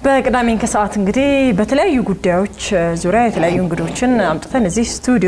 በቅዳሜን ከሰዓት እንግዲህ በተለያዩ ጉዳዮች ዙሪያ የተለያዩ እንግዶችን አምጥተን እዚህ ስቱዲዮ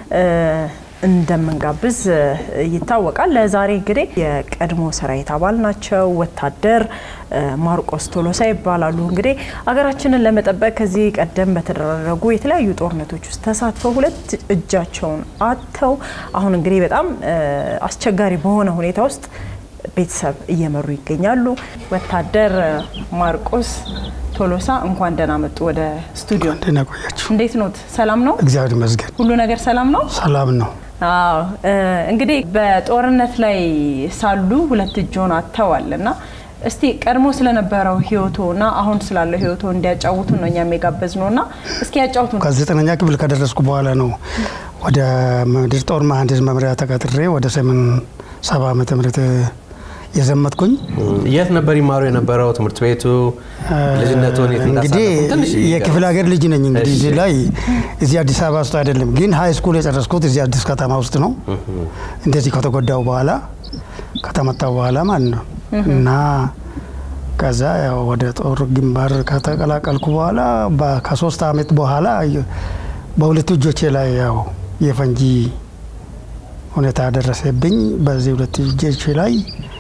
እንደምንጋብዝ ይታወቃል። ለዛሬ እንግዲህ የቀድሞ ሰራዊት አባል ናቸው። ወታደር ማርቆስ ቶሎሳ ይባላሉ። እንግዲህ ሀገራችንን ለመጠበቅ ከዚህ ቀደም በተደረጉ የተለያዩ ጦርነቶች ውስጥ ተሳትፈው ሁለት እጃቸውን አጥተው አሁን እንግዲህ በጣም አስቸጋሪ በሆነ ሁኔታ ውስጥ ቤተሰብ እየመሩ ይገኛሉ። ወታደር ማርቆስ ቶሎሳ እንኳን ደህና መጡ ወደ ስቱዲዮ። ደህና ቆያችሁ። እንዴት ኖት? ሰላም ነው? እግዚአብሔር ይመስገን ሁሉ ነገር ሰላም ነው? ሰላም ነው። አዎ እንግዲህ በጦርነት ላይ ሳሉ ሁለት እጆን አጥተዋል እና እስቲ ቀድሞ ስለነበረው ህይወቶ እና አሁን ስላለው ህይወቶ እንዲያጫውቱን ነው እኛም የጋበዝ ነው እና እስኪ ያጫውቱን። ከዘጠነኛ ክፍል ከደረስኩ በኋላ ነው ወደ ምድር ጦር መሀንዲስ መምሪያ ተቀጥሬ ወደ ሰሜን ሰባ ዓመተ ምህረት የዘመትኩኝ የት ነበር ይማሩ የነበረው? ትምህርት ቤቱ ልጅነቱን የት እንግዲህ እንዳሳለፉ ትንሽ የክፍለ ሀገር ልጅ ነኝ። እንግዲህ እዚህ ላይ እዚህ አዲስ አበባ ውስጥ አይደለም፣ ግን ሀይ ስኩል የጨረስኩት እዚህ አዲስ ከተማ ውስጥ ነው። እንደዚህ ከተጎዳው በኋላ ከተመታው በኋላ ማለት ነው እና ከዛ ያው ወደ ጦር ግንባር ከተቀላቀልኩ በኋላ በ- ከሶስት አመት በኋላ በሁለቱ እጆቼ ላይ ያው የፈንጂ ሁኔታ ደረሰብኝ። በዚህ ሁለት እጆቼ ላይ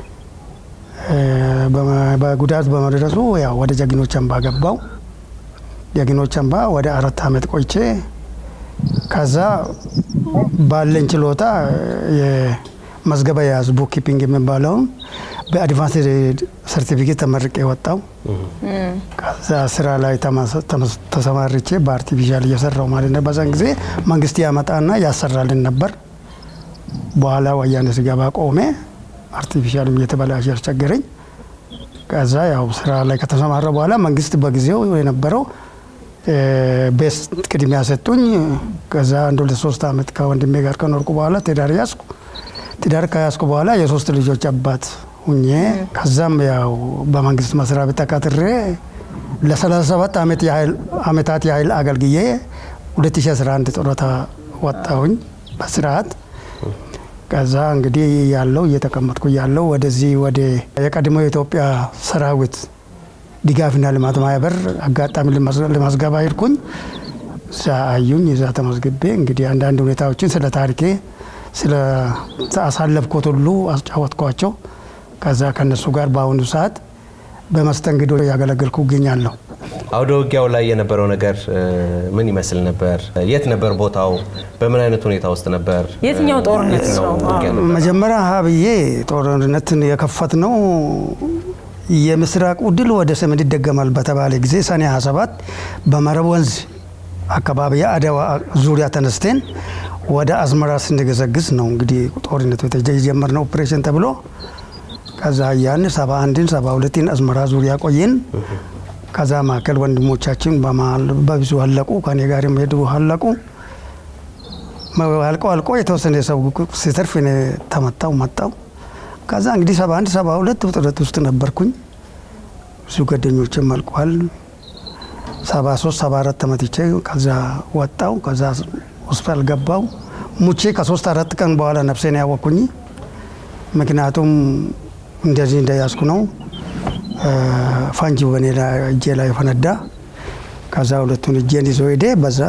በመ- በጉዳት በመድረሱ ያው ወደ ጀግኖች አምባ ገባው። ጀግኖች አምባ ወደ አራት አመት ቆይቼ ከዛ ባለኝ ችሎታ የመዝገበ የያዝ ቡክ ኪፒንግ የሚባለውን በአድቫንስ ሰርቲፊኬት ተመርቄ ወጣው። ከዛ ስራ ላይ ተመስ- ተመስ- ተሰማርቼ በአርቲፊሻል እየሰራው ማለት ነው። በዛን ጊዜ መንግስት ያመጣና ያሰራልን ነበር። በኋላ ወያኔ ስገባ ቆሜ። አርቲፊሻልም እየተበላሸ ያስቸገረኝ። ከዛ ያው ስራ ላይ ከተሰማረ በኋላ መንግስት በጊዜው የነበረው ቤስ ቅድሚያ ሰጡኝ። ከዛ አንድ ሁለት ሶስት አመት ከወንድሜ ጋር ከኖርኩ በኋላ ትዳር ያዝኩ። ትዳር ከያዝኩ በኋላ የሶስት ልጆች አባት ሁኜ ከዛም ያው በመንግስት መስሪያ ቤት ተቀጥሬ ለ37 ዓመት ያህል አመታት ያህል አገልግዬ 2011 ጡረታ ወጣሁኝ በስርዓት። ከዛ እንግዲህ ያለው እየተቀመጥኩ ያለው ወደዚህ ወደ የቀድሞ የኢትዮጵያ ሰራዊት ድጋፍና ልማት ማህበር አጋጣሚ ለማስገባ ሄድኩኝ። እዛ አዩኝ። እዛ ተመዝግቤ እንግዲህ አንዳንድ ሁኔታዎችን ስለ ታሪኬ ስለ አሳለፍኩት ሁሉ አስጫወትኳቸው። ከዛ ከነሱ ጋር በአሁኑ ሰዓት በመስተንግዶ ያገለገልኩ እገኛለሁ። አውደ ውጊያው ላይ የነበረው ነገር እ፣ ምን ይመስል ነበር? የት ነበር ቦታው? በምን አይነት ሁኔታ ውስጥ ነበር? የትኛው ጦርነት የትኛው ነው? ውጊያ ነበር? መጀመሪያ ሀብዬ ጦርነትን የከፈት ነው የምስራቁ ድል ወደ ሰሜን ይደገማል በተባለ ጊዜ ሰኔ 27 በመረብ ወንዝ አካባቢ የአድዋ ዙሪያ ተነስተን ወደ አዝመራ ስንገሰግስ ነው እንግዲህ ጦርነቱ የጀመርነው ኦፕሬሽን ተብሎ ከዛ ያን ሰባ አንድን ሰባ ሁለትን አዝመራ ዙሪያ ቆየን። ከዛ መካከል ወንድሞቻችን በመሀል በብዙ አለቁ። ከኔ ጋር የሚሄዱ አለቁ። አልቆ አልቆ የተወሰነ ሰው ሲተርፍ እኔ ተመታው መጣው። ከዛ እንግዲህ ሰባ አንድ ሰባ ሁለት ውጥረት ውስጥ ነበርኩኝ። ብዙ ጓደኞችም አልቋል። ሰባ ሶስት ሰባ አራት ተመትቼ ከዛ ወጣው። ከዛ ሆስፒታል ገባው። ሙቼ ከሶስት አራት ቀን በኋላ ነፍሴን ያወቅኩኝ። ምክንያቱም እንደዚህ እንደያዝኩ ነው ፈንጂ በኔ ላይ እጄ ላይ ፈነዳ። ከዛ ሁለቱን እጄን ይዞ ሄደ። በዛ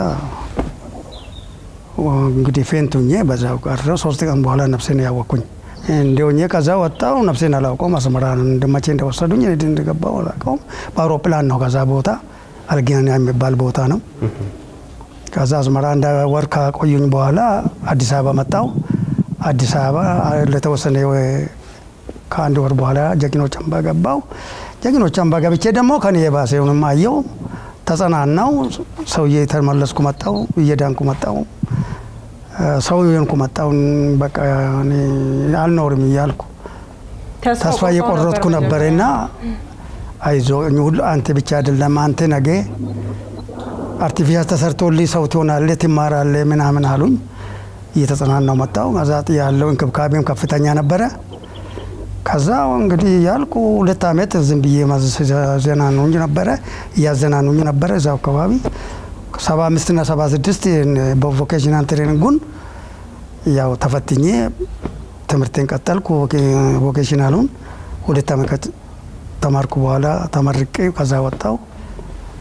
እንግዲህ ፌንቱኜ በዛው ቀረው። ሶስት ቀን በኋላ ነፍሴን ያወቅኩኝ እንዲሆኜ ከዛ ወጣው። ነፍሴን አላውቀውም። አስመራ መቼ እንደወሰዱኝ እኔ እንደገባው አላውቀውም። በአውሮፕላን ነው ከዛ ቦታ አልጌኒያ የሚባል ቦታ ነው። ከዛ አስመራ እንደ ወር ካቆዩኝ በኋላ አዲስ አበባ መጣው። አዲስ አበባ ለተወሰነ ከአንድ ወር በኋላ ጀግኖች አምባ ገባው። ጀግኖች አምባ ገብቼ ደግሞ ከኔ የባሰውንም አየው፣ ተጸናናው። ሰውዬ ተመለስኩ መጣው፣ እየዳንኩ መጣው፣ ሰው የሆንኩ መጣው። በቃ እኔ አልኖርም እያልኩ ተስፋ እየቆረጥኩ ነበረና አይዞ ሁሉ አንተ ብቻ አይደለም አንተ ነገ አርቲፊሻል ተሰርቶልኝ ሰው ትሆናለህ ትማራለህ ምናምን አሉኝ። እየተጸናናው መጣው። ከዛ ያለው እንክብካቤም ከፍተኛ ነበረ። ከዛ እንግዲህ ያልኩ ሁለት ዓመት ዝም ብዬ ዘናኑኝ ነበረ እያዘናኑኝ ነበረ እዛው አካባቢ ሰባ አምስት ና ሰባ ስድስት በቮኬሽናል ትሬኒንጉን ያው ተፈትኜ ትምህርቴን ቀጠልኩ። ቮኬሽናሉን ሁለት ዓመት ተማርኩ በኋላ ተመርቄ ከዛ ወጣው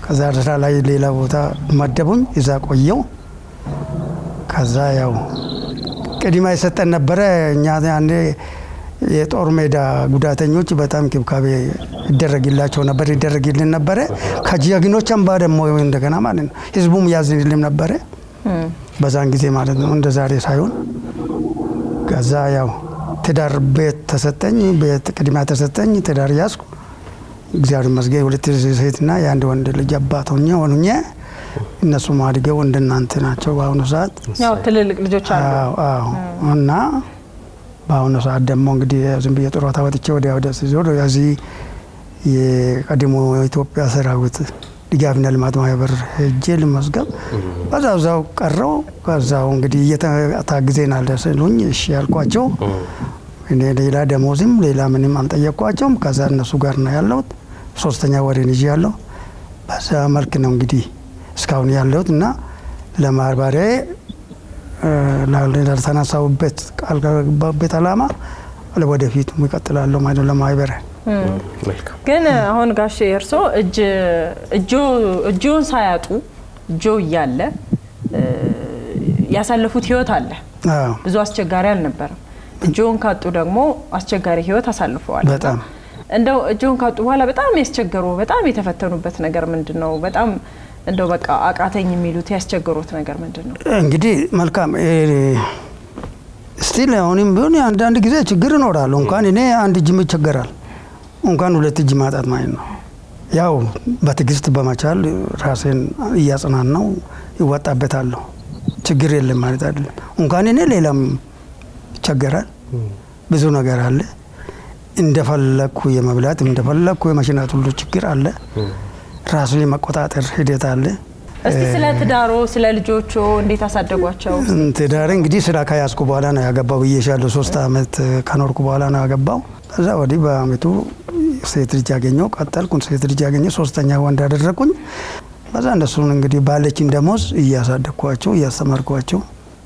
ከዛ ስራ ላይ ሌላ ቦታ መደቡኝ። እዛ ቆየው። ከዛ ያው ቅድማ የሰጠን ነበረ። እኛ ያኔ የጦር ሜዳ ጉዳተኞች በጣም ክብካቤ ይደረግላቸው ነበር ይደረግልን ነበረ። ከጀግኖች አምባ ደግሞ እንደገና ማለት ነው ህዝቡም ያዝንልን ነበረ በዛን ጊዜ ማለት ነው እንደ ዛሬ ሳይሆን። ከዛ ያው ትዳር ቤት ተሰጠኝ፣ ቤት ቅድሚያ ተሰጠኝ። ትዳር ያዝኩ። እግዚአብሔር ይመስገን ሁለት ሴትና የአንድ ወንድ ልጅ አባት ሆኜ ሆኜ እነሱም አድገው እንደናንተ ናቸው በአሁኑ ሰዓት። ያው ትልልቅ ልጆች አሉ። አዎ አዎ። እና በአሁኑ ሰዓት ደግሞ እንግዲህ ዝም ብዬ ጡረታ ወጥቼ ወዲያ ወዲያ ሲዞር እዚህ የቀድሞ የኢትዮጵያ ሰራዊት ድጋፍና ልማት ማህበር ሄጄ ልመዝገብ በዛው ዛው ቀረው። ከዛው እንግዲህ እየታግዜናል ስሉኝ እሺ ያልኳቸው እኔ ሌላ ደሞዝም ሌላ ምንም አልጠየቅኳቸውም። ከዛ እነሱ ጋር ነው ያለሁት። ሶስተኛ ወሬን ይዤ ያለው በዛ መልክ ነው እንግዲህ እስካሁን ያለሁት እና ለማህበሪያዬ ላልተነሳሁበት ቃል ከገባበት ዓላማ ወደፊት ይቀጥላለሁ ማለት ነው ለማህበሪያ መልካም ግን አሁን ጋሼ እርሶ እጅ እጆን ሳያጡ እጆ እያለ ያሳለፉት ህይወት አለ። አዎ ብዙ አስቸጋሪ አልነበረም። እጆን ካጡ ደግሞ አስቸጋሪ ህይወት አሳልፈዋል። በጣም እንደው እጆን ካጡ በኋላ በጣም ያስቸገሩ በጣም የተፈተኑበት ነገር ምንድን ነው? በጣም እንደው በቃ አቃተኝ የሚሉት ያስቸገሩት ነገር ምንድን ነው? እንግዲህ መልካም ስቲል አሁንም ቢሆን አንዳንድ ጊዜ ችግር ይኖራሉ። እንኳን እኔ አንድ እጅም ይቸገራል እንኳን ሁለት እጅ ማጣት ማለት ነው። ያው በትዕግስት በመቻል ራሴን እያጽናናው ይወጣበታለሁ። ችግር የለም ማለት አይደለም። እንኳን እኔ ሌላም ይቸገራል። ብዙ ነገር አለ። እንደፈለግኩ የመብላት እንደፈለግኩ የመሽናት ሁሉ ችግር አለ። ራሱ የመቆጣጠር ሂደት አለ። እስቲ ስለ ትዳሮ ስለ ልጆቹ እንዴት አሳደጓቸው? ትዳሬ እንግዲህ ስራ ከያዝኩ በኋላ ነው ያገባው ብዬሻለሁ። ሶስት አመት ከኖርኩ በኋላ ነው ያገባው። ከዛ ወዲህ በአመቱ ሴት ልጅ ያገኘው ቀጠልኩ። ሴት ልጅ ያገኘው ሶስተኛ ወንድ ያደረግኩኝ። በዛ እነሱን እንግዲህ ባለችኝ ደሞዝ እያሳደግኳቸው እያስተማርኳቸው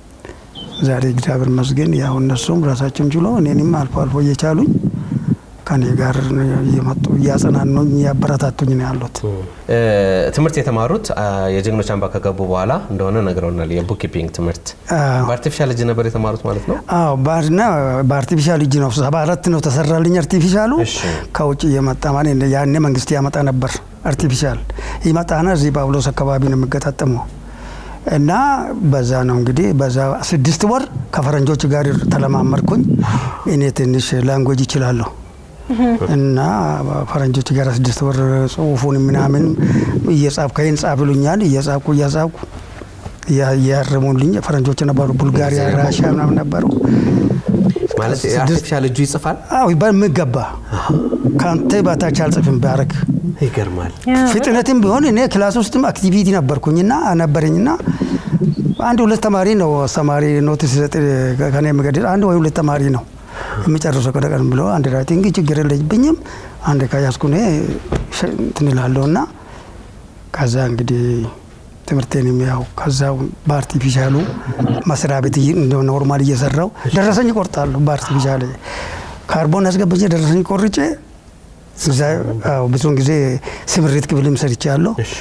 ዛሬ እግዚአብሔር ይመስገን ያው እነሱም ራሳቸውን ችሎ እኔንም አልፎ አልፎ እየቻሉኝ ከኔ ጋር እየመጡ እያጸናኑኝ እያበረታቱኝ ነው ያሉት። ትምህርት የተማሩት የጀግኖች አምባ ከገቡ በኋላ እንደሆነ ነግረውናል። የቡክኪፒንግ ትምህርት አዎ። በአርቲፊሻል እጅ ነበር የተማሩት ማለት ነው። አዎ ባና በአርቲፊሻል እጅ ነው ሰባ አራት ነው ተሰራልኝ አርቲፊሻሉ እሺ። ከውጭ እየመጣ ማለት ነው። ያኔ መንግስት ያመጣ ነበር አርቲፊሻል ይመጣና እዚህ ጳውሎስ አካባቢ ነው የሚገጣጠመው እና በዛ ነው እንግዲህ በዛ ስድስት ወር ከፈረንጆች ጋር ተለማመርኩኝ። እኔ ትንሽ ላንጎጅ ይችላለሁ እና ፈረንጆች ጋር ስድስት ወር ጽሁፉን ምናምን እየጻፍኩ ከይን ጻፍ ይሉኛል። እየጻፍኩ እያጻፍኩ እያ- እያረሙልኝ ፈረንጆች ነበሩ፣ ቡልጋሪያ፣ ራሽያ ምናምን ነበሩ። ማለት የአርቲፊሻል እጁ ይጽፋል። አዎ በሚገባ ከአንተ በታች አልጽፍም ባረግ ይገርማል። ፍጥነትም ቢሆን እኔ ክላስ ውስጥም አክቲቪቲ ነበርኩኝና ነበረኝና አንድ ሁለት ተማሪ ነው አስተማሪ ኖቲስ ሲሰጥ ከኔ የሚገድል አንድ ወይ ሁለት ተማሪ ነው የሚጨርሰው ቀደቀን ብሎ አንድ ራይቲንግ ችግር የለብኝም አንድ ከያዝኩ እኔ ሸ- እንትን እላለሁ እና ከዛ እንግዲህ ትምህርቴንም ያው ከዛው በአርቲፊሻሉ መስሪያ ቤት እይ- እንደ ኖርማል እየሰራው ደረሰኝ እቆርጣለሁ። በአርቲፊሻል ካርቦን አስገብቼ ደረሰኝ ቆርጬ እዛ አዎ ብዙውን ጊዜ ስምሪት ክፍልም ሰርቻለሁ። እሺ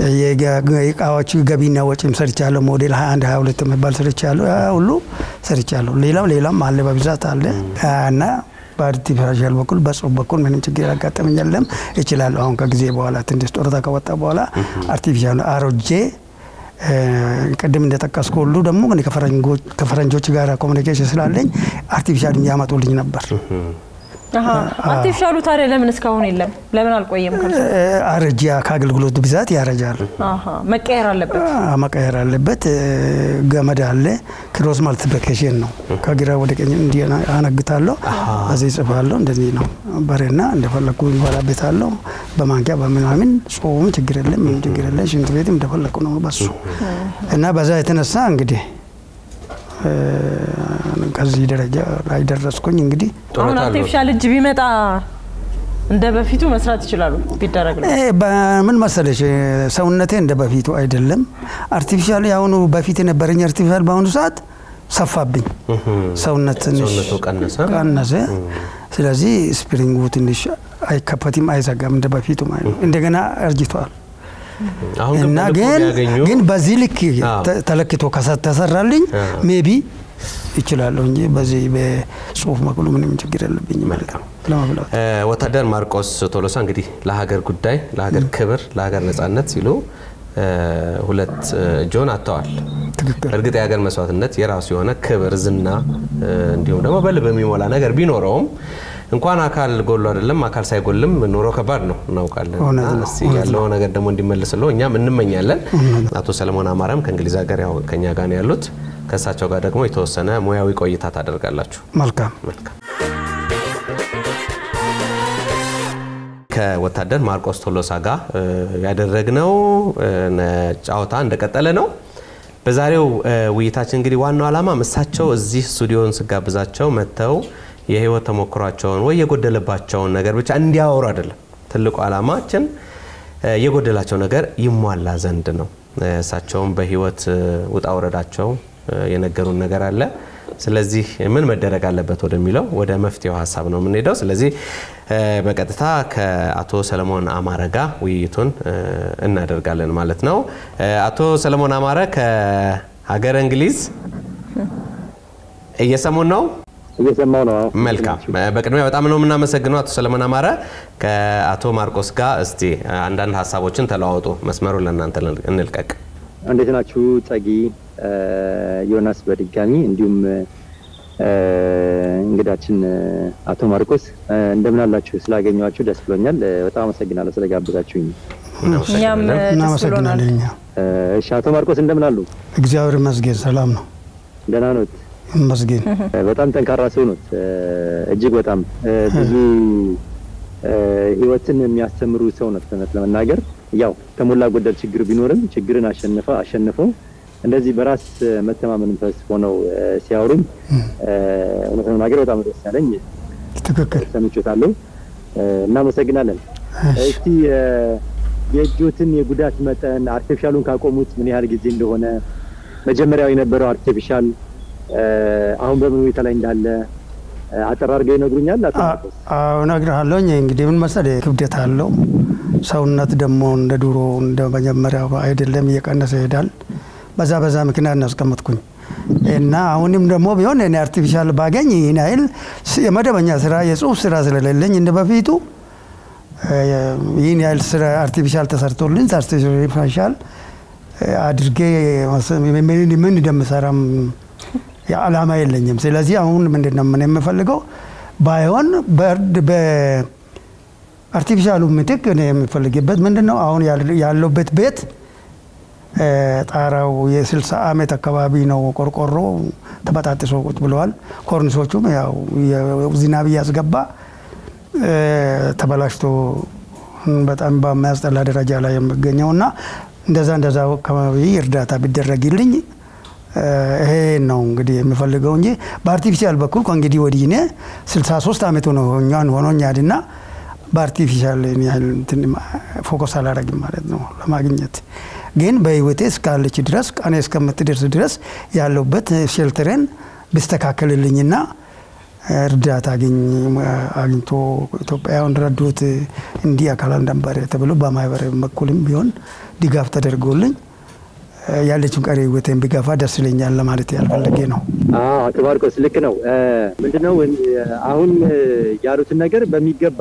የእቃዎች ገቢና ወጪም ሰርቻለሁ። ሞዴል 21 22 የሚባል ሰርቻለሁ። ያ ሁሉ ሰርቻለሁ። ሌላው ሌላም አለ በብዛት አለ እና በአርቲፊሻል በኩል በጽሁፍ በኩል ምንም ችግር ያጋጠመኝ የለም። እችላለሁ። አሁን ከጊዜ በኋላ ትንሽ ጡረታ ከወጣ በኋላ አርቲፊሻል አሮጄ እ፣ ቅድም እንደጠቀስኩ ሁሉ ደግሞ እኔ ከፈረንጎች- ከፈረንጆች ጋር ኮሚኒኬሽን ስላለኝ አርቲፊሻል ያመጡልኝ ነበር። አሀ፣ አርቲፊሻሉ ታዲያ ለምን እስካሁን የለም? ለምን አልቆየም? ከእርሶ? እ፣ አረጃ ከአገልግሎት ብዛት ያረጃል። አሀ፣ መቀየር አለበት። አ- መቀየር አለበት። እ፣ ገመድ አለ። ክሮስ ማልቲፕሊኬሽን ነው። ከግራ ወደ ቀኝ እንዲህ አነግታለሁ፣ በዚህ ጽፋለሁ። እንደዚህ ነው በሬና እንደፈለግኩ ይበላበታለሁ። በማንኪያ በምናምን ጾም ችግር የለም፣ ምንም ችግር የለም። ሽንት ቤትም እንደፈለግኩ ነው በሱ እና በዛ የተነሳ እንግዲህ እ፣ ከዚህ ደረጃ ላይ ደረስኩኝ እንግዲህ አሁን ጡረታ አለው። አርቲፊሻል እጅ ቢመጣ እንደ በፊቱ መስራት ይችላሉ ቢደረግ ነው። እ፣ በምን መሰለሽ ሰውነቴ እንደ በፊቱ አይደለም። አርቲፊሻል የአሁኑ በፊት የነበረኝ አርቲፊሻል በአሁኑ ሰዓት ሰፋብኝ፣ ሰውነት ትንሽ ሰውነቱ ቀነሰ። ቀነሰ። ስለዚህ ስፕሪንጉ ትንሽ አይከፈትም፣ አይዘጋም እንደ በፊቱ ማለት ነው። እንደገና እርጅቷል። አሁን ግን እና በልኩ ግን ቢያገኙ ግን በዚህ ልክ አዎ። ተ- ተለክቶ ከሰ- ተሰራልኝ አዎ። ሜቢ ይችላለሁ እንጂ በዚህ በጽሁፍ በኩል ምንም ችግር የለብኝ ማለት ነው ለመብላት እ፣ ወታደር ማርቆስ ቶሎሳ እንግዲህ ለሀገር ጉዳይ፣ ለሀገር ክብር፣ ለሀገር ነጻነት ሲሉ እ፣ ሁለት እ፣ እጆን አጥተዋል። ትክክል እርግጥ የሀገር መስዋዕትነት የራሱ የሆነ ክብር፣ ዝና እ፣ እንዲሁም ደግሞ በልብ የሚሞላ ነገር ቢኖረውም እንኳን አካል ጎሎ አይደለም አካል ሳይጎልም ኑሮ ከባድ ነው እናውቃለን። እውነት እና ነው፣ እስቲ ያለው ነገር ደግሞ እንዲመልስለው እኛም እንመኛለን። አቶ ሰለሞን አማረም ከእንግሊዝ ሀገር ያው ከኛ ጋር ነው ያሉት። ከእሳቸው ጋር ደግሞ የተወሰነ ሙያዊ ቆይታ ታደርጋላችሁ። መልካም መልካም ከወታደር ማርቆስ ቶሎሳ ጋር እ፣ ያደረግነው እ፣ ነ- ጨዋታ እንደቀጠለ ነው። በዛሬው እ፣ ውይይታችን እንግዲህ ዋናው ዓላማ እሳቸው እዚህ ስቱዲዮን ስጋብዛቸው መጥተው የህይወት ተሞክሯቸውን ወይ የጎደለባቸውን ነገር ብቻ እንዲያወሩ አይደለም። ትልቁ ዓላማችን እ፣ የጎደላቸው ነገር ይሟላ ዘንድ ነው። እ፣ እሳቸውም በህይወት እ፣ ውጣ ውረዳቸው እ፣ የነገሩን ነገር አለ። ስለዚህ ምን መደረግ አለበት ወደሚለው ወደ መፍትሄው ሀሳብ ነው የምንሄደው። ስለዚህ እ፣ በቀጥታ ከአቶ ሰለሞን አማረ ጋር ውይይቱን እ፣ እናደርጋለን ማለት ነው። እ፣ አቶ ሰለሞን አማረ ከሀገረ እንግሊዝ እየሰሙን ነው? እየሰማው ነው። አዎ። መልካም። በቅድሚያ በጣም ነው የምናመሰግነው አቶ ሰለሞን አማረ። ከአቶ ማርቆስ ጋር እስቲ አንዳንድ ሀሳቦችን ተለዋወጡ። መስመሩን ለእናንተ እንልቀቅ። እንዴት ናችሁ? ጸጊ እ፣ ዮናስ በድጋሚ እንዲሁም እ፣ እንግዳችን እ፣ አቶ ማርቆስ እ፣ እንደምን አላችሁ? ስላገኘኋችሁ ደስ ብሎኛል። እ፣ በጣም አመሰግናለሁ ስለጋበዛችሁኝ። እኛም ደስ ብሎናል። እናመሰግናለን እኛ እ፣ እሺ አቶ ማርቆስ እንደምን አሉ? እግዚአብሔር ይመስገን ሰላም ነው ደህና ኖት? ይመስገን እ፣ በጣም ጠንካራ ሰው ኖት። እ፣ እጅግ በጣም እ፣ ብዙ እ፣ ህይወትን የሚያስተምሩ ሰው ኖት። እውነት ለመናገር ያው ከሞላ ጎደል ችግር ቢኖርም ችግርን አሸንፈ አሸንፈው እንደዚህ በራስ እ፣ መተማመን መንፈስ ሆነው እ፣ ሲያወሩም እ፣ እውነት ለመናገር በጣም ደስ ያለኝ ትክክል ሰምቾታለሁ። እ፣ እናመሰግናለን። እስቲ እ፣ የእጆትን የጉዳት መጠን አርቲፊሻሉን ካቆሙት ምን ያህል ጊዜ እንደሆነ መጀመሪያው የነበረው አርቲፊሻል እ፣ አሁን በምን ሁኔታ ላይ እንዳለ እ፣ አጠር አድርገው ይነግሩኛል? አቶ ማርቆስ? አዎ እነግርሃለሁ። እንግዲህ ምን መሰለህ ክብደት አለው ሰውነት ደግሞ እንደ ድሮ እንደ መጀመሪያው አይደለም፣ እየቀነሰ ይሄዳል። በዛ በዛ ምክንያት ነው ያስቀመጥኩኝ እና አሁንም ደግሞ ቢሆን እኔ አርቲፊሻል ባገኝ ይህን ያህል ስ- የመደበኛ ስራ የጽሁፍ ስራ ስለሌለኝ እንደ በፊቱ እ፣ ይህን ያህል ስራ አርቲፊሻል ተሰርቶልኝ አርቲፊሻል እ፣ አድርጌ መስ- ምን ምን እንደምሰራም የዓላማ የለኝም። ስለዚህ አሁን ምንድን ነው ምን የምፈልገው ባይሆን በእርድ በአርቲፊሻሉ ምትክ እኔ የምፈልግበት ምንድን ነው አሁን ያል- ያለሁበት ቤት እ፣ ጣራው የ60 ዓመት አካባቢ ነው። ቆርቆሮ ተበጣጥሶ ቁጭ ብለዋል። ኮርኒሶቹም ያው የ- ዝናብ እያስገባ እ፣ ተበላሽቶ በጣም በሚያስጠላ ደረጃ ላይ የሚገኘው እና እንደዛ እንደዛ አካባቢ እርዳታ ቢደረግልኝ እ፣ ይሄ ነው እንግዲህ የምፈልገው እንጂ በአርቲፊሻል በኩል ከእንግዲህ ወዲህ እኔ 63 ዓመት ሆኖኛል ሆኖኛል እና በአርቲፊሻል እኔ ያህል እንትን ፎከስ አላረግም ማለት ነው ለማግኘት ግን በህይወቴ እስካለች ድረስ ቀኔ እስከምትደርስ ድረስ ያለሁበት ሼልተሬን ቢስተካከልልኝና እርዳታ አግኝ አግኝቶ ኢትዮጵያውያን ረዶት እንዲህ አካል ነበር ተብሎ በማህበር በኩልም ቢሆን ድጋፍ ተደርጎልኝ ያለችን ቀሪ ህይወቴን ቢገፋ ደስ ይለኛል ለማለት ያልፈለጌ ነው። አዎ አቶ ማርቆስ ልክ ነው። እ፣ ምንድነው እ፣ አሁን እ፣ ያሉትን ነገር በሚገባ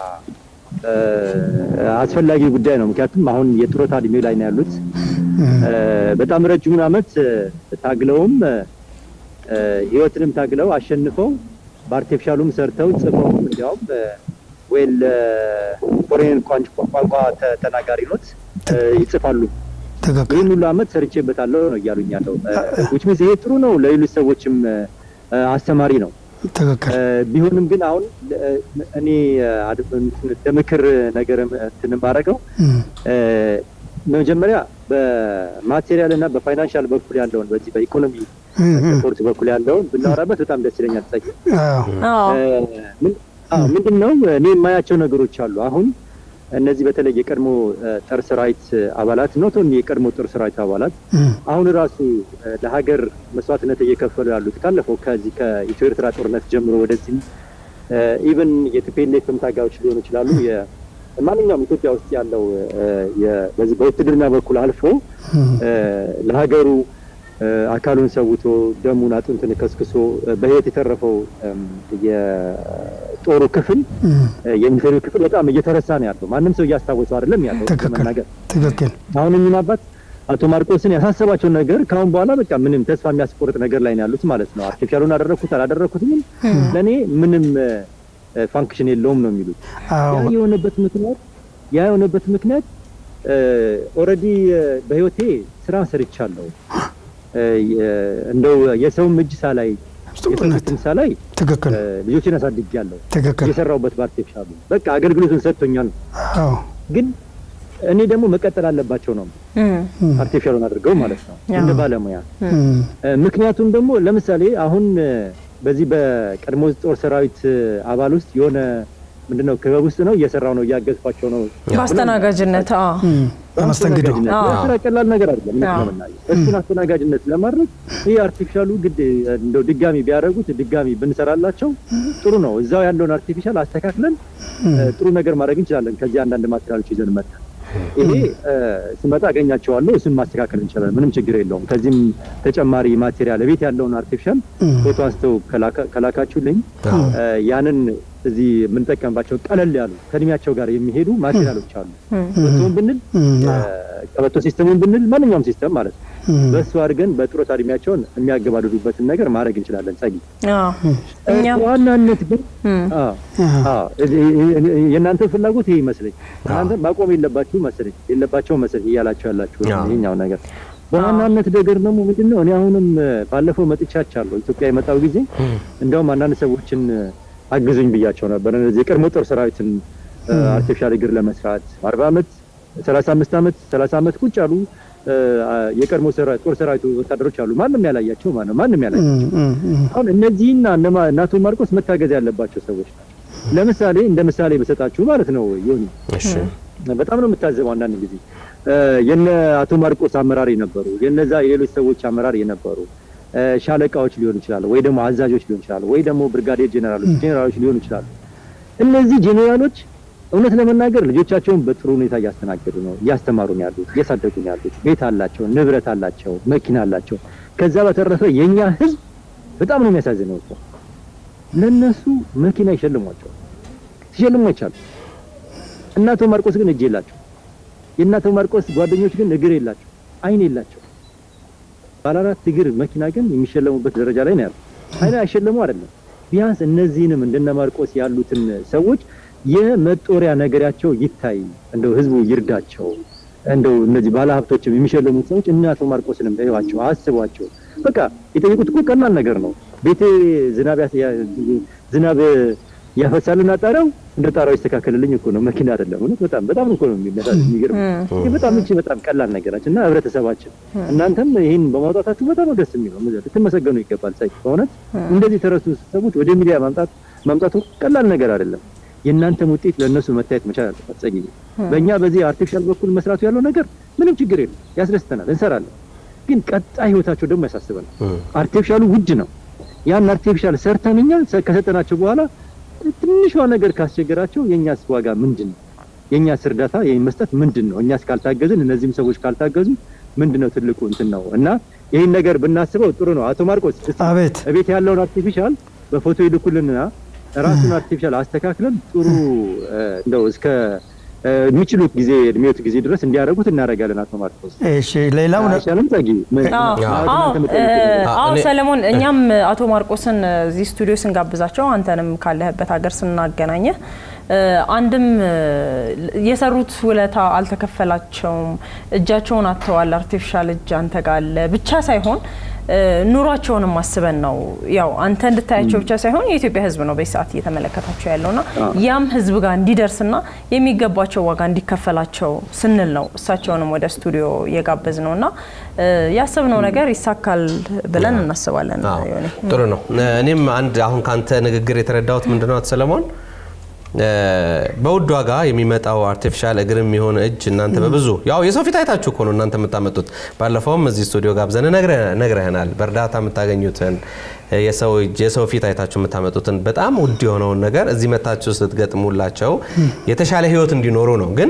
እ፣ አስፈላጊ ጉዳይ ነው። ምክንያቱም አሁን የጡረታ እድሜ ላይ ነው ያሉት። እ፣ በጣም ረጅሙን ዓመት እ፣ ታግለውም እ፣ እ፣ ህይወትንም ታግለው አሸንፈው በአርቲፊሻሉም ሰርተው ጽፈው እንዲያውም ወይል ፎሬን ቋንቋ ተ- ተናጋሪ ኖት እ፣ ይጽፋሉ። ትክክል ይህን ሁሉ ዓመት ሰርቼበታለሁ ነው እያሉኝ ያለው ውጭ ሚዝ ይሄ ጥሩ ነው፣ ለሌሎች ሰዎችም እ፣ አስተማሪ ነው። ትክክል እ፣ ቢሆንም ግን አሁን እ፣ እኔ እ፣ አድ- እንደ ምክር ነገር እንትን የማደርገው እም፣ እ፣ መጀመሪያ በማቴሪያል እና በፋይናንሻል በኩል ያለውን በዚህ በኢኮኖሚ እም፣ እም፣ ሰፖርት በኩል ያለውን ብናወራበት በጣም ደስ ይለኛል። ጸጋ አዎ፣ አዎ ምንድን ነው እኔ የማያቸው ነገሮች አሉ። አሁን እነዚህ በተለይ የቀድሞ እ፣ ጦር ሰራዊት አባላት ኖት ኦንሊ የቀድሞ ጦር ሰራዊት አባላት እም፣ አሁን ራሱ እ፣ ለሀገር መስዋዕትነት እየከፈሉ ያሉት ካለፈው ከዚህ ከኢትዮ ኤርትራ ጦርነት ጀምሮ ወደዚህ ኢቨን የቲፒኤልኤፍም ታጋዮች ሊሆኑ ይችላሉ፣ ማንኛውም ኢትዮጵያ ውስጥ ያለው እ፣ የ- በዚህ በውትድርና በኩል አልፎ እ፣ ለሀገሩ እ፣ አካሉን ሰውቶ ደሙን አጥንቱን ከስክሶ እ፣ በህይወት የተረፈው እም፣ የጦሩ ክፍል እ፣ የሚሰሩ ክፍል በጣም እየተረሳ ነው ያለው። ማንም ሰው እያስታወሰው አይደለም ያለው ትክክል ለመናገር ትክክል አሁን እኚህም አባት አቶ ማርቆስን ያሳሰባቸው ነገር ከአሁን በኋላ በቃ ምንም ተስፋ የሚያስቆርጥ ነገር ላይ ነው ያሉት ማለት ነው። አርቲፊሻሉን አደረግኩት አላደረግኩትም ለእኔ ምንም ፋንክሽን የለውም ነው የሚሉት። ያ አዎ የሆነበት ምክንያት ያ የሆነበት ምክንያት ኦልሬዲ በህይወቴ ስራ ሰርቻለሁ። እ፣ የ- እንደው የሰውም እጅ ሳላይ እውነት የሰውም ሳላይ ትክክል እ፣ ልጆችን አሳድጌያለሁ። ትክክል የሰራሁበት በአርቲፊሻሉ በቃ አገልግሎቱን ሰጥቶኛል። አዎ ግን እኔ ደግሞ መቀጠል አለባቸው ነው እም፣ አርቲፊሻሉን አድርገው ማለት ነው እንደ ባለሙያ እም፣ እ፣ ምክንያቱም ደግሞ ለምሳሌ አሁን እ፣ በዚህ በቀድሞ ጦር ሰራዊት እ፣ አባል ውስጥ የሆነ ምንድነው ክበብ ውስጥ ነው እየሰራው ነው እያገዝኳቸው ነው በአስተናጋጅነት አዎ። እም። በመስተንግዶ አስተናጋጅነት አዎ። ያ ስራ ቀላል ነገር አይደለም እውነት አዎ። ለመናገር እሱን አስተናጋጅነት ለማድረግ ይህ አርቲፊሻሉ ግድ እ፣ እንደው ድጋሚ ቢያደርጉት ድጋሚ ብንሰራላቸው ጥሩ ነው እዛው ያለውን አርቲፊሻል አስተካክለን እ፣ ጥሩ ነገር ማድረግ እንችላለን ከዚህ አንዳንድ ማቴሪያሎች ይዘን መጣ ይሄ እ፣ ስመጣ አገኛቸዋለሁ እሱን ማስተካከል እንችላለን ምንም ችግር የለውም ከዚህም ተጨማሪ ማቴሪያል ቤት ያለውን አርቲፊሻል ፎቶ አንስተው ከላካ- ከላካችሁልኝ እ፣ ያንን እዚህ የምንጠቀምባቸው ቀለል ያሉ ከእድሜያቸው ጋር የሚሄዱ ማቴሪያሎች አሉ ቀበቶውን ብንል እም፣ እ፣ ቀበቶ ሲስተሙን ብንል ማንኛውም ሲስተም ማለት ነው እም። በእሱ አድርገን በጡረታ እድሜያቸውን የሚያገባድዱበትን ነገር ማድረግ እንችላለን ጸጊ አዎ። እኛም በዋናነት ግን እም፣ አዎ አዎ፣ እዚህ- የእናንተ ፍላጎት ይሄ ይመስለኝ እናንተ ማቆም የለባችሁ መሰለኝ የለባቸው መሰለኝ እያላቸው ያላችሁ አዎ። ይሄኛው ነገር በዋናነት ነገር ደግሞ ምንድን ነው እኔ አሁንም እ፣ ባለፈው መጥቻቻለሁ ኢትዮጵያ የመጣው ጊዜ እንደውም አንዳንድ ሰዎችን እ፣ አግዙኝ ብያቸው ነበር እነዚህ የቀድሞ ጦር ሰራዊትን እ፣ አርቲፊሻል እግር ለመስራት አርባ አመት ሰላሳ አምስት አመት ሰላሳ አመት ቁጭ ያሉ እ፣ የቀድሞ ሰራ- ጦር ሰራዊት ወታደሮች አሉ ማንም ያላያቸው ማለት ነው ማንም ያላያቸው እም፣ እም፣ አሁን እነዚህና እነማ እነ አቶ ማርቆስ መታገዝ ያለባቸው ሰዎች ናቸው። ለምሳሌ እንደ ምሳሌ በሰጣችሁ ማለት ነው ዮኒ እሺ በጣም ነው የምታዘበው። አንዳንድ ጊዜ እ፣ የነ አቶ ማርቆስ አመራር የነበሩ የነዛ የሌሎች ሰዎች አመራር የነበሩ እ፣ ሻለቃዎች ሊሆኑ ይችላሉ፣ ወይ ደግሞ አዛዦች ሊሆኑ ይችላሉ፣ ወይ ደግሞ ብርጋዴር ጄኔራሎች ጄኔራሎች ሊሆኑ ይችላሉ። እነዚህ ጄኔራሎች እውነት ለመናገር ልጆቻቸውን በጥሩ ሁኔታ እያስተናገዱ ነው፣ እያስተማሩ ነው ያሉት፣ እያሳደጉ ነው ያሉት። ቤት አላቸው፣ ንብረት አላቸው፣ መኪና አላቸው። ከዛ በተረፈ የኛ ህዝብ በጣም ነው የሚያሳዝነው እኮ ለነሱ መኪና ይሸልሟቸው ሲሸልሙ አይቻሉ። እና አቶ ማርቆስ ግን እጅ የላቸው። የእነ አቶ ማርቆስ ጓደኞች ግን እግር የላቸው፣ አይን የላቸው። ባለአራት እግር መኪና ግን የሚሸለሙበት ደረጃ ላይ ነው ያለው። አይን አይሸለሙ አይደለም። ቢያንስ እነዚህንም እንደነ ማርቆስ ያሉትን ሰዎች የመጦሪያ ነገራቸው ይታይ፣ እንደው ህዝቡ ይርዳቸው። እንደው እነዚህ ባለሀብቶችም የሚሸለሙት ሰዎች እነ አቶ ማርቆስንም እዩዋቸው፣ አስቧቸው። በቃ የጠየቁት እኮ ቀላል ነገር ነው። ቤቴ ዝናብ ያስ- ያ- ዝናብ ያፈሳልና ጣሪያው እንደ ጣሪያው ይስተካከልልኝ እኮ ነው፣ መኪና አይደለም። እውነት በጣም በጣም እኮ ነው የሚመጣ- የሚገርም ይህ በጣም እቺ በጣም ቀላል ነገራችን እና ህብረተሰባችን እናንተም ይህን በማውጣታችሁ በጣም ነው ደስ የሚለው ልትመሰገኑ ይገባል። ሳይ በእውነት እንደዚህ የተረሱ ሰዎች ወደ ሚዲያ ማምጣት ማምጣቱ ቀላል ነገር አይደለም። የእናንተም ውጤት ለእነሱ መታየት መቻል አለበት። ጸጊ በእኛ በዚህ አርቲፊሻል በኩል መስራቱ ያለው ነገር ምንም ችግር የለም፣ ያስደስተናል፣ እንሰራለን። ግን ቀጣይ ህይወታቸው ደግሞ ያሳስበናል። አርቲፊሻሉ ውድ ነው። ያን አርቲፊሻል ሰርተን እኛ ሰ- ከሰጠናቸው በኋላ ትንሿ ነገር ካስቸገራቸው የእኛስ ዋጋ ምንድን ነው? የእኛስ እርዳታ ይህን መስጠት ምንድን ነው? እኛስ ካልታገዝን፣ እነዚህም ሰዎች ካልታገዙ ምንድን ነው ትልቁ እንትን ነው እና ይህን ነገር ብናስበው ጥሩ ነው። አቶ ማርቆስ እስቲ አቤት እቤት ያለውን አርቲፊሻል በፎቶ ይልኩልንና ራሱን አርቲፊሻል አስተካክለን ጥሩ እ፣ እንደው እስከ እ፣ የሚችሉት ጊዜ እድሜዎት ጊዜ ድረስ እንዲያደርጉት እናደርጋለን። አቶ ማርቆስ እሺ ሌላው ነ- አይሻልም? ጸጊ ምን- አዎ እናንተ አዎ የምትጠይቁት እ፣ ነገር። አዎ እኔ- ሰለሞን፣ እኛም አቶ ማርቆስን እዚህ ስቱዲዮ ስንጋብዛቸው አንተንም ካለህበት ሀገር ስናገናኘህ እ፣ አንድም እ፣ የሰሩት ውለታ አልተከፈላቸውም፣ እጃቸውን አጥተዋል፣ አርቲፊሻል እጅ አንተ ጋር አለ ብቻ ሳይሆን እ፣ ኑሯቸውንም አስበን ነው ያው አንተ እንድታያቸው ብቻ ሳይሆን የኢትዮጵያ ሕዝብ ነው በዚህ ሰዓት እየተመለከታቸው ያለውና ያም ሕዝብ ጋር እንዲደርስና የሚገባቸው ዋጋ እንዲከፈላቸው ስንል ነው እሳቸውንም ወደ ስቱዲዮ የጋበዝ ነው እና እ፣ ያሰብነው ነገር ይሳካል ብለን እናስባለን። አዎ፣ ዮኒ። ጥሩ ነው። እኔም አንድ አሁን ካንተ ንግግር የተረዳሁት ምንድነው አቶ ሰለሞን በውድ ዋጋ የሚመጣው አርቲፊሻል እግርም የሆነ እጅ እናንተ በብዙ ያው የሰው ፊት አይታችሁ እኮ ነው እናንተ የምታመጡት። ባለፈውም እዚህ ስቱዲዮ ጋብዘን ነግረህናል። በእርዳታ የምታገኙትን የሰው እጅ የሰው ፊት አይታችሁ የምታመጡትን በጣም ውድ የሆነውን ነገር እዚህ መታችሁ ስትገጥሙላቸው የተሻለ ህይወት እንዲኖሩ ነው ግን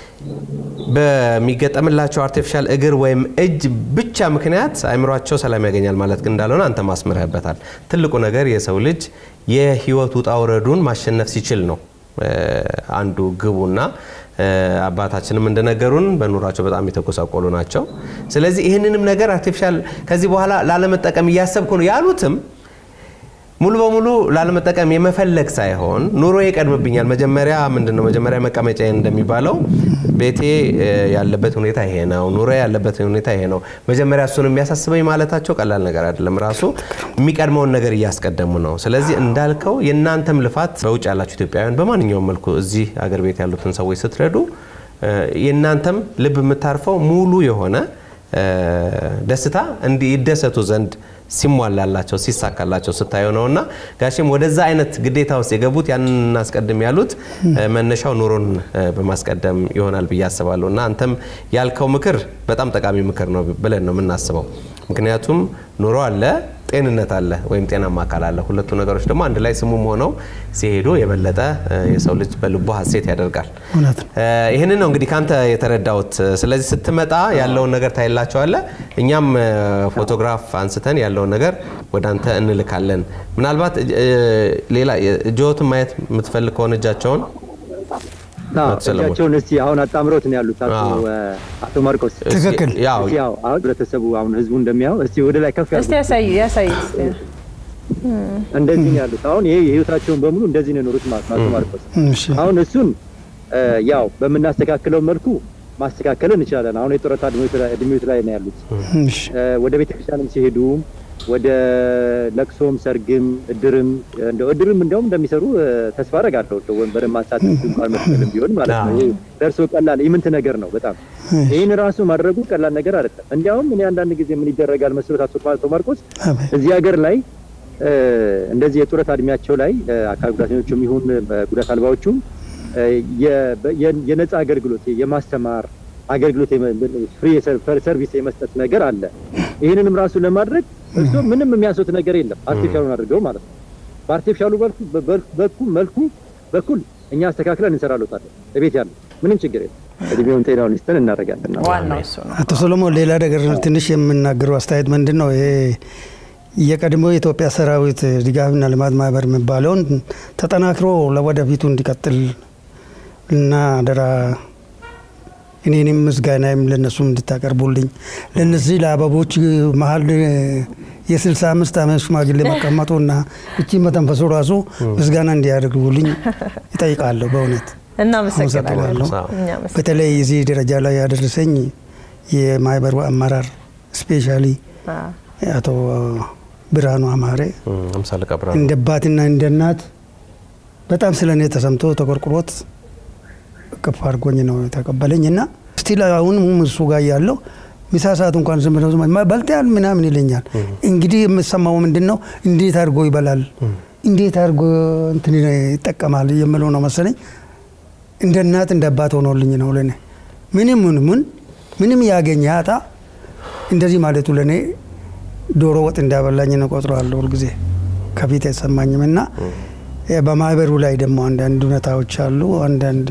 በሚገጠምላቸው አርቲፊሻል እግር ወይም እጅ ብቻ ምክንያት አእምሯቸው ሰላም ያገኛል ማለት ግን እንዳልሆነ አንተ ማስምረህበታል። ትልቁ ነገር የሰው ልጅ የህይወት ውጣ ውረዱን ማሸነፍ ሲችል ነው አንዱ ግቡና አባታችንም እንደነገሩን በኑሯቸው በጣም የተጎሳቆሉ ናቸው። ስለዚህ ይህንንም ነገር አርቲፊሻል ከዚህ በኋላ ላለመጠቀም እያሰብኩ ነው ያሉትም ሙሉ በሙሉ ላለመጠቀም የመፈለግ ሳይሆን ኑሮ ይቀድምብኛል። መጀመሪያ ምንድን ነው መጀመሪያ መቀመጫ እንደሚባለው ቤቴ ያለበት ሁኔታ ይሄ ነው፣ ኑሮ ያለበት ሁኔታ ይሄ ነው። መጀመሪያ እሱን የሚያሳስበኝ ማለታቸው ቀላል ነገር አይደለም። ራሱ የሚቀድመውን ነገር እያስቀደሙ ነው። ስለዚህ እንዳልከው የእናንተም ልፋት በውጭ ያላችሁ ኢትዮጵያውያን በማንኛውም መልኩ እዚህ አገር ቤት ያሉትን ሰዎች ስትረዱ የእናንተም ልብ የምታርፈው ሙሉ የሆነ ደስታ እንዲ ይደሰቱ ዘንድ ሲሟላላቸው ሲሳካላቸው ስታየው ነው እና ጋሽም ወደዛ አይነት ግዴታ ውስጥ የገቡት ያንን እናስቀድም ያሉት መነሻው ኑሮን በማስቀደም ይሆናል ብዬ አስባለሁ እና አንተም ያልከው ምክር በጣም ጠቃሚ ምክር ነው ብለን ነው የምናስበው። ምክንያቱም ኑሮ አለ፣ ጤንነት አለ ወይም ጤናማ አካል አለ። ሁለቱ ነገሮች ደግሞ አንድ ላይ ስሙም ሆነው ሲሄዱ የበለጠ የሰው ልጅ በልቦ ሀሴት ያደርጋል። እውነት ነው። ይህንን ነው እንግዲህ ካንተ የተረዳሁት። ስለዚህ ስትመጣ ያለውን ነገር ታይላቸዋለ። እኛም ፎቶግራፍ አንስተን ያለውን ነገር ወደ አንተ እንልካለን። ምናልባት ሌላ እጅዎትን ማየት የምትፈልግ ከሆነ እጃቸውን እጃቸውን እስቲ አሁን አጣምሮት ነው ያሉት አቶ ማርቆስ። ትክክል። ያው እስቲ ያው አሁን ህብረተሰቡ አሁን ህዝቡ እንደሚያው እስቲ ወደ ላይ ከፍ እስቲ ያሉ ያሳይ ያሳይ እንደዚህ ነው ያሉት። አሁን ይሄ የህይወታቸውን በሙሉ እንደዚህ ነው የኖሩት ማለት ነው አቶ ማርቆስ። እሺ አሁን እሱን ያው በምናስተካክለው መልኩ ማስተካከል እንችላለን። አሁን የጡረታ እድሜዎት ላይ ነው ያሉት። እሺ ወደ ቤተክርስቲያንም ሲሄዱ ወደ ለቅሶም ሰርግም እድርም እንደው እድርም እንደውም እንደሚሰሩ ተስፋ አደርጋለሁ። እንደው ወንበርን ማንሳት እንኳን መስቀልም ቢሆን ማለት ነው። ይሄ ደርሶ ቀላል ኢምንት ነገር ነው በጣም ይህን ራሱ ማድረጉ ቀላል ነገር አይደለም። እንዲያውም እኔ አንዳንድ ጊዜ ምን ይደረጋል መስሎት አቶ ማርቆስ አቤት። እዚህ ሀገር ላይ እንደዚህ የጡረታ እድሜያቸው ላይ አካል ጉዳተኞቹም ይሁን ጉዳት አልባዎቹም የነፃ አገልግሎት የማስተማር አገልግሎት ፍሪ ሰርቪስ የመስጠት ነገር አለ። ይህንንም ራሱ ለማድረግ እሱ ምንም የሚያንሱት ነገር የለም። አርቲፊሻሉን አድርገው ማለት ነው። በአርቲፊሻሉ በኩል መልኩ በኩል እኛ አስተካክለን እንሰራለታለን። እቤት ያለ ምንም ችግር የለም። እድሜውን ጤናውን ይስጠን እናደርጋለን። ዋናው እሱ ነው። አቶ ሰሎሞን ሌላ ነገር ትንሽ የምናገረው አስተያየት ምንድን ነው? ይሄ የቀድሞ የኢትዮጵያ ሰራዊት ድጋፍና ልማት ማህበር የሚባለውን ተጠናክሮ ለወደፊቱ እንዲቀጥል እና አደራ እኔንም ምስጋናም ለነሱም እንድታቀርቡልኝ ለነዚህ ለአበቦች መሀል የስልሳ አምስት ዓመት ሽማግሌ መቀመጡና እቺ መተንፈሱ ራሱ ምስጋና እንዲያደርጉልኝ ይጠይቃለሁ። በእውነት እናመሰግናለን። አመሰግናለሁ። እኛ መሰግናለን። በተለይ እዚህ ደረጃ ላይ ያደረሰኝ የማህበሩ አመራር ስፔሻሊ አዎ። አቶ ብርሃኑ አማሬ አምሳለ ቀብራ እንደ አባትና እንደ እናት በጣም ስለ እኔ ተሰምቶ ተቆርቁሮት እቅፍ አድርጎኝ ነው የተቀበለኝ እና ስቲል አሁንም እሱ ጋር ያለው ምሳ ሰዓት እንኳን ዝም ብለው ዝም በልተሃል ምናምን ይለኛል። እንግዲህ የምሰማው ምንድን ነው እንዴት አድርጎ ይበላል፣ እንዴት አድርጎ እንትን ይጠቀማል የምለው ነው መሰለኝ። እንደ እናት እንደ አባት ሆኖልኝ ነው ለእኔ ምንም ምን ምን ምንም ያገኘ ያጣ እንደዚህ ማለቱ ለእኔ ዶሮ ወጥ እንዳበላኝ ነው ቆጥረዋለሁ ሁልጊዜ ከፊት አይሰማኝም እና በማህበሩ ላይ ደግሞ አንዳንድ እውነታዎች አሉ። አንዳንድ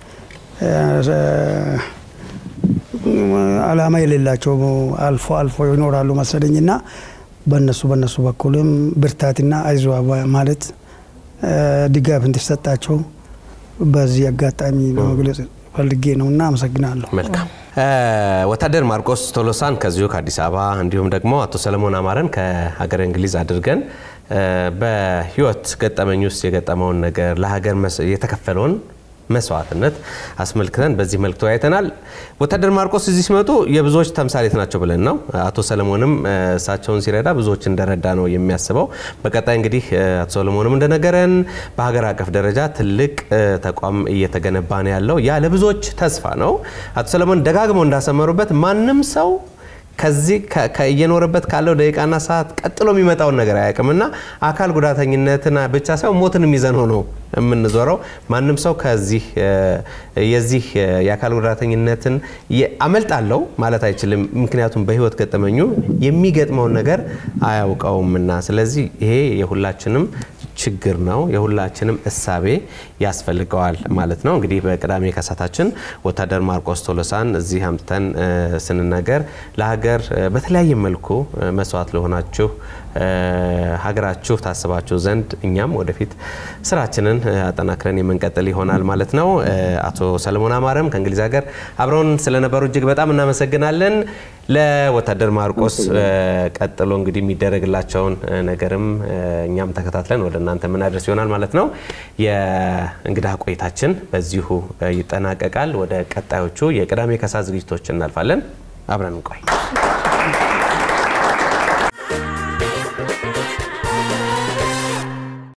አላማ የሌላቸው አልፎ አልፎ ይኖራሉ መሰለኝ እና በነሱ በነሱ በኩልም ብርታትና አይዞ ማለት ድጋፍ እንዲሰጣቸው በዚህ አጋጣሚ ለመግለጽ ፈልጌ ነው እና አመሰግናለሁ። መልካም ወታደር ማርቆስ ቶሎሳን ከዚሁ ከአዲስ አበባ እንዲሁም ደግሞ አቶ ሰለሞን አማረን ከሀገር እንግሊዝ አድርገን በህይወት ገጠመኝ ውስጥ የገጠመውን ነገር ለሀገር የተከፈለውን መስዋዕትነት አስመልክተን በዚህ መልክ ተወያይተናል። ወታደር ማርቆስ እዚህ ሲመጡ የብዙዎች ተምሳሌት ናቸው ብለን ነው። አቶ ሰለሞንም እሳቸውን ሲረዳ ብዙዎች እንደረዳ ነው የሚያስበው። በቀጣይ እንግዲህ አቶ ሰለሞንም እንደነገረን በሀገር አቀፍ ደረጃ ትልቅ ተቋም እየተገነባ ነው ያለው። ያ ለብዙዎች ተስፋ ነው። አቶ ሰለሞን ደጋግመው እንዳሰመሩበት ማንም ሰው ከዚህ እየኖረበት ካለው ደቂቃና ሰዓት ቀጥሎ የሚመጣውን ነገር አያውቅም እና አካል ጉዳተኝነትን ብቻ ሳይሆን ሞትንም ይዘን ሆኖ የምንዞረው ማንም ሰው ከዚህ የዚህ የአካል ጉዳተኝነትን አመልጣለሁ ማለት አይችልም። ምክንያቱም በህይወት ገጠመኙ የሚገጥመውን ነገር አያውቀውምና፣ ስለዚህ ይሄ የሁላችንም ችግር ነው። የሁላችንም እሳቤ ያስፈልገዋል ማለት ነው። እንግዲህ በቅዳሜ ከሳታችን ወታደር ማርቆስ ቶሎሳን እዚህ አምጥተን ስንናገር ለሀገር በተለያየ መልኩ መስዋዕት ለሆናችሁ ሀገራችሁ ታስባችሁ ዘንድ እኛም ወደፊት ስራችንን አጠናክረን የምንቀጥል ይሆናል ማለት ነው። አቶ ሰለሞን አማረም ከእንግሊዝ ሀገር አብረውን ስለነበሩ እጅግ በጣም እናመሰግናለን። ለወታደር ማርቆስ ቀጥሎ እንግዲህ የሚደረግላቸውን ነገርም እኛም ተከታትለን ወደ እናንተ የምናደርስ ይሆናል ማለት ነው። የእንግዳ ቆይታችን በዚሁ ይጠናቀቃል። ወደ ቀጣዮቹ የቅዳሜ ከሰዓት ዝግጅቶች እናልፋለን። አብረን እንቆይ።